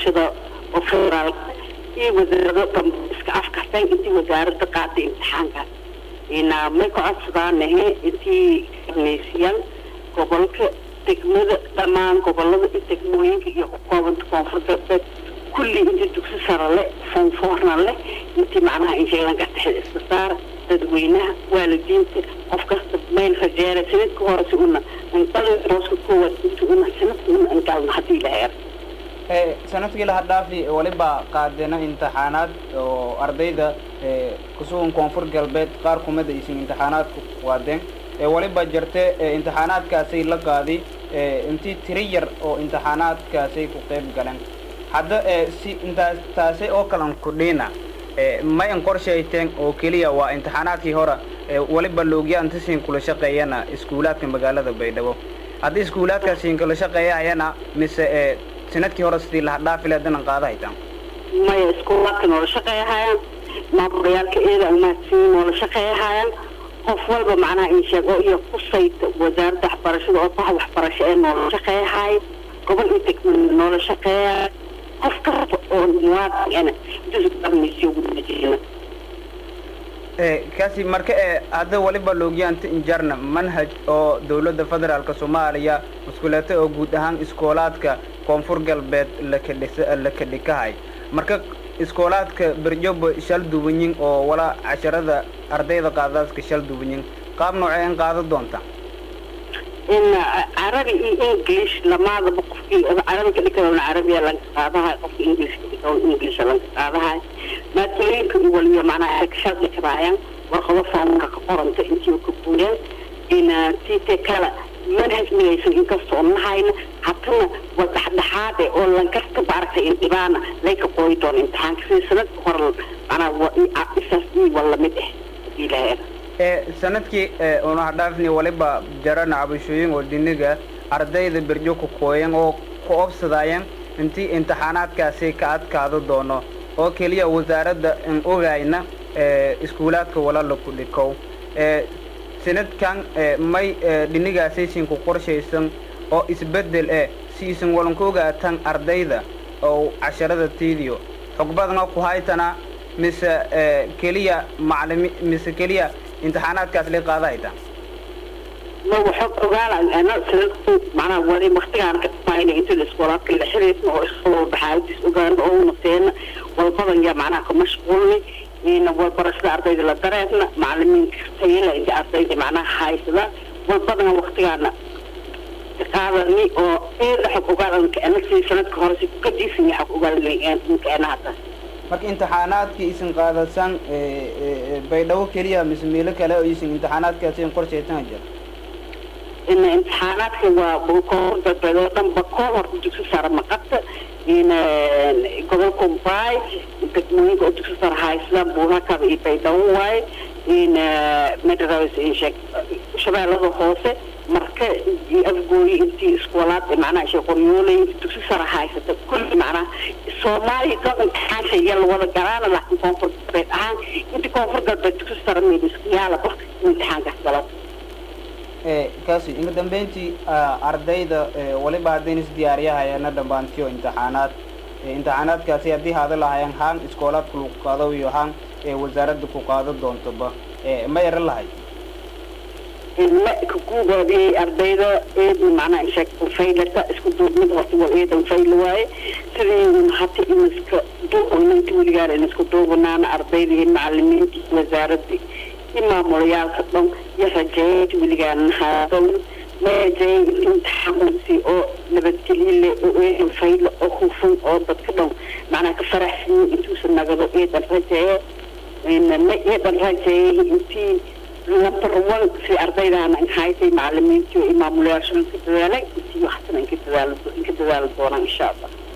waxbarashada oo federaalka iyo wasaarado dhanba iska afkarteen intii wasaaradda qaaday imtixaankaas ina may ka codsadaanahe intii neysiyaan gobolka degmada dhammaan gobolada iyo degmooyinka iyo koobanta koonfur galbeed kulli intii dugsi sare leh foonfoorna leh intii macnaha insheelanka dhexda iska saara dadweynaha waalidiinta qof kasta mayl rajeera sanadka hore si una anqalin rooska koowaad inti una sanadka una anqalna haddii la heer sanadkii laha dhaafi waliba qaadena imtixaanaad oo ardayda kusugan koonfur galbeed qaar kumid aysan imtixaanaadku waadeen waliba jirte imtixaanaadkaasay la qaadi intii tiri yar oo imtixaanaadkaasay ku qayb galeen hadda si intaas taasi oo kalan kudhiina ma in qorshayteen oo keliya waa imtixaanaadkii hore waliba loogya intasin kula shaqeeyana iskuulaadka magaalada baydhabo haddii iskuulaadkaasiin kula shaqeeyahayana mise sanadkii hore sidii laha dhaafi leedanan qaada haytaan maya iskuulaadka noola shaqeeyahayaan maamuliyaalka eeda umahadsiin noola shaqeeyahayaan qof walba macnaha in sheego iyo kusayta wasaaradda waxbarashada oo baha waxbarasho ee noola shaqeeyahay gobol iyo degma noola shaqeeya qof kasta oo muwaadin ana kaasi marka e hadda waliba loogyaanta injarna manhaj oo dawladda federaalka soomaaliya muskuleeta oo guud ahaan iskoolaadka koonfur galbeed lakadhis lakadhikahay marka iskoolaadka berjoba shal duwanyin oo walaa casharada ardayda qaadaaska shal duwanyin qaab noocee in qaada doonta in carabi iyo english lamaadaba qofkii carabi ka dhigana carabiya lanka qaadahay qofka english ka dhigana english lanka qaadahay maadooyinka iyo waliba macnaha shal dhiganaayaan warqado foomka ka qoranta intii ka buureen in tite kala manhaj midaysan inkasta oo nahayna hatana waa dhexdhexaade oo lankasta baaragtay indhibaana layka qooyi doona imtixaanka sida sanadka hore macnaha isaas waa lamid ah hadii laheer sanadkii una hadhaafni waliba jarana cabashooyin oo diniga ardayda berjo ku kooyan oo ku obsadaayan intii imtixaanaadkaasi ka adkaado doono oo keliya wasaaradda in ogayna iskuulaadka walala ku dhikow sanadkan may dhinigaasaysin ku qorshaysan oo isbedel eh si isan walanku ogaatan ardayda oo casharada tiidiyo xog badna ku haytana mise keliya maclimi mise keliya imtixaanaadkaas lay qaada haytaan ma waxog ogaala ana sanadku macnaha wali waktigaan ka dhamaayna inta iskoolaadka la xiriirna oo iskool baxaadis ogaana oo naseena walbadan yaa macnaha ka mashquulni ina walbarashada ardayda la dareerna macalimiinka tayala inta ardayda macnaha haysada walbadana waktigaana qaadani oo eeda xog ogaalanka ana si sanadka hore si ka diisan yahay xog ogaalanka ana hadda marka imtixaanaadkii isin qaadasan baydhabo keliya mise meelo kale oo isin imtixaanaadkaasi in qorshaysan jira in imtixaanaadka waa koonfur galbeed oo dhan ba koo horta dugsi sare maqata in gobolka mbaay degmooyinka oo dugsi sare haystaan buurakada iyo baydhabo waaye in medaraws insheeg shabeellada hoose marka iyo afgooyi intii iskoolaad macnaha ishe qoryoolay dugsi sare haysata kulli macnaha soomaaliya dhan imtixaansha iyo lawada galaana laakiin koonfur galbeed ahaan intii koonfur galbeed dugsi sare meediskiyaala barka imtixaankaas galo kaasi inka dambeyntii ardayda waliba haddayna isdiyaariyahayana dhammaantiyo imtixaanaad imtixaanaadkaasi haddii haada lahayaan haan iskoolaadka lagu qaado iyo haan wasaaradda ku qaado doontoba ma yara lahay la kaguugaadiyey ardayda eedna macnaha isheeg faylata isku duubmid horta waa eedan fayla waaye sidii hata in iska duubana inta weligaana in isku duubanaana ardayda iyo macalimiinta iyo wasaaradda iyo maamulayaalka dhan iyo rajeeyay inta weligaana haadon ma rajeeyay inta imtixaansi oo nabadgelyo leh oo eedan fayla oo hufan oo dadka dhan macnaha ka faraxsan intuusan nagado eedan rajeeye ma eedan rajeeyay intii number one si ardaydaana in haytay macalimiintii iyo maamulayaasha inka dadaalay intii waxtana inka dadaal inka dadaali doonaan insha allah